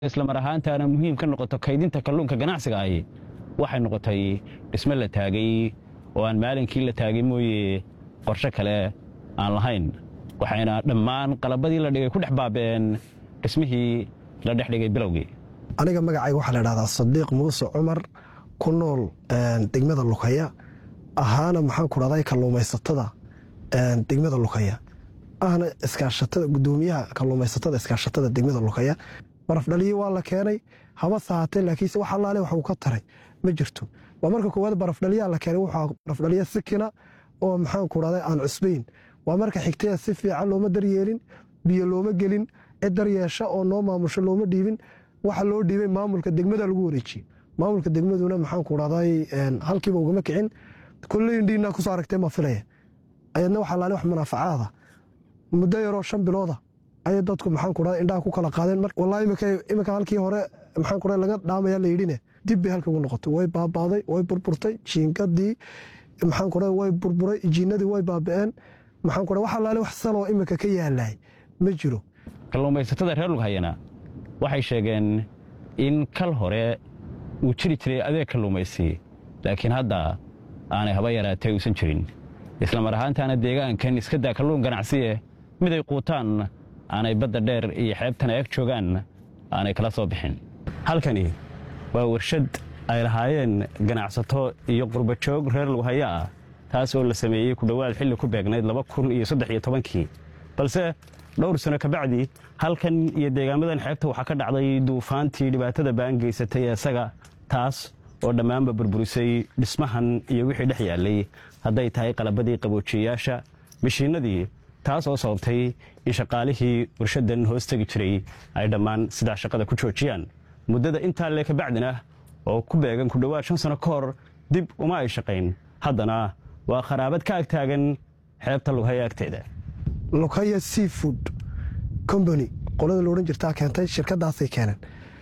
islamar ahaantaana muhiim ka noqoto kaydinta kalluunka ganacsiga ahi waxay noqotay dhisme la taagay oo aan maalinkii la taagay mooye qorshe kale aan lahayn waxayna dhammaan qalabadii la dhigay ku dhex baaba'een dhismihii la dhex dhigay bilowgii aniga magacayga waxaa la dhahdaa sadiiq muuse cumar ku nool degmada lukaya ahaana maxaan ku dhahday kalluumaysatada degmada lukaya ahna iskaashatada gudoomiyaha kalluumaysatada iskaashatada degmada lukaya barafdhaliyi waa la keenay haba sahatee laakiinse wax allaale wax uu ka taray ma jirto waa marka koowaad barafdhaliyaa la keenay wuxuu barafdhaliya sikina oo maxaan ku dhahday aan cusbayn waa marka xigtaya si fiican looma daryeelin biyo looma gelin cid daryeesha oo noo maamusho looma dhiibin waxa loo dhiibay maamulka degmada lagu wareejiyey maamulka degmaduna maxaan ku dhahday halkiiba ugama kicin kolley indhiina kusoo aragtee ma filaya ayadna wax allaale wax munaafacaada muddo yaroo shan bilooda ayay dadku maxaan ku dhahday indhaha ku kala qaadeen wallahi iminka halkii hore maxaan ku dhahday laga dhaamaya la yidhine dib bay halka ugu noqotay way baabaaday way burburtay jiingadii maxaan ku dhahday way burburay jiinadii way baaba'een maxaan ku dhahday wax allaale wax saloo iminka ka yaalay ma jiro kalluumaysatada reer lughayana waxay sheegeen in kal hore uu jiri jiray adeeg kalluumaysi laakiin hadda aanay haba yaraatee uusan jirin islamar ahaantaana deegaankan iska daa kalluun ganacsiye miday quutaan aanay badda dheer iyo xeebtana eeg joogaan aanay kala soo bixin halkani waa warshad ay lahaayeen ganacsato iyo qurbajoog reer lughaya ah taas oo la sameeyey ku dhowaad xilli ku beegnayd laba kun iyo saddex iyo tobankii balse dhowr sano kabacdi halkan iyo deegaamadan xeebta waxaa ka dhacday duufaantii dhibaatada baan geysatay isaga taas oo dhammaanba burburisay dhismahan iyo wixii dhex yaallay hadday tahay qalabadii qaboojiyeyaasha mishiinadii taas oo sababtay in shaqaalihii warshadan hoos tegi jiray ay dhammaan sidaa shaqada ku joojiyaan muddada intaa lee kabacdina oo ku beegan ku dhowaad shan sano ka hor dib uma ay shaqayn haddana waa kharaabad ka agtaagan xeebta lughaya agteeda lukaya seafood combany qolada loodhan jirtaa keentay shirkadaasay keeneen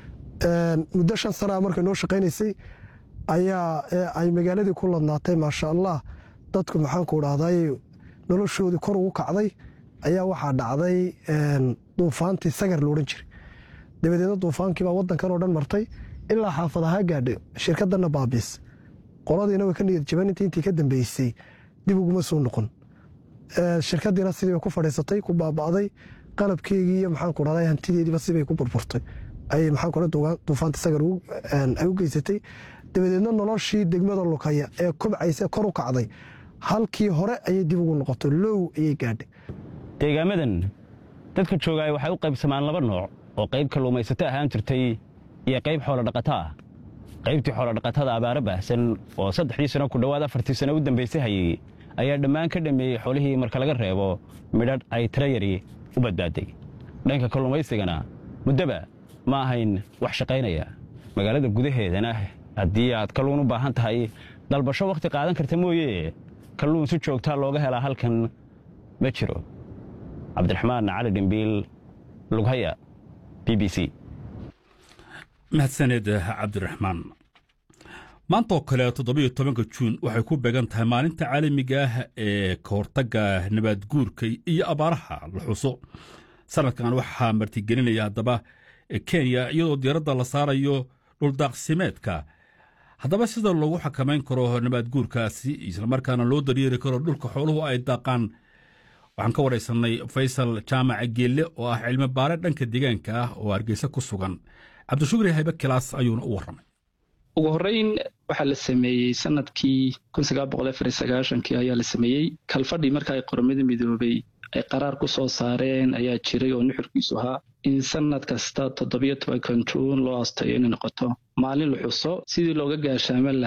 muddo shan sanaa markay noo shaqaynaysay ayaa ay magaaladii ku ladnaatay maasha allah dadku maxaanku dhahday noloshoodii kor ugu kacday ayaa waxaa dhacday duufaantii sagar loodhan jiray dabadeedna duufaankiibaa wadankan oo dhan martay ilaa xaafadaha gaadhay shirkadana baabiis qoladiina way ka niyad jabaninta intii ka dambeysay dib uguma soo noqon shirkadiina sidiiba ku fadhiisatay ku baaba'day qalabkeygii iyo maxaanku dhahday hantideediiba sibay ku burburtay ayay maxaan ku duufaanta sagar ay u geysatay dabadeedna noloshii degmada lukaya ee kobcaysa kor u kacday halkii hore ayay dib ugu noqotay low ayay gaadhay deegaamadan dadka joogaay waxay u qaybsamaan laba nooc oo qayb kalluumaysato ahaan jirtay iyo qayb xoolodhaqato ah qaybtii xoolodhaqatada abaaro baahsan oo saddexdii sano ku dhowaad afartii sano u dambaysay hayey ayaa dhammaan ka dhammeeyey xoolihii marka laga reebo midhadh ay tirayari u badbaaday dhanka kalluumaysigana muddoba ma ahayn wax shaqaynaya magaalada gudaheedana haddii aad kalluun u baahan tahay dalbasho wakhti qaadan karta mooye kalluun si joogtaa looga helaa halkan ma jiro cabdiraxmaan cali dhimbiil lughaya b b c mahadsaned cabdiraxmaan maantaoo kale toddobiyo tobanka juun waxay ku beegan tahay maalinta caalamiga ah ee ka hortagga nabaad guurka iyo abaaraha la xuso sanadkan waxaa martigelinaya haddaba kenya iyadoo diiradda la saarayo dhuldaaqsimeedka haddaba sida loogu xakamayn karo nabaad guurkaasi islamarkaana loo daryeeri karo dhulka xooluhu ay daaqaan waxaan ka waraysanay faysal jaamaca geelle oo ah cilmi baare dhanka deegaanka ah oo hargeysa ku sugan cabdishukri haybe kilaas ayuuna u warramay ugu horreyn waxaa la sameeyey sanadkii kii ayaa la sameeyey kalfadhii marka ay qormada midoobay ay qaraar ku soo saareen ayaa jiray oo nuxurkiisu ahaa in sanad kasta toddobiyo tobankan juun loo astayo inay noqoto maalin la xuso sidii looga gaashaaman lahaa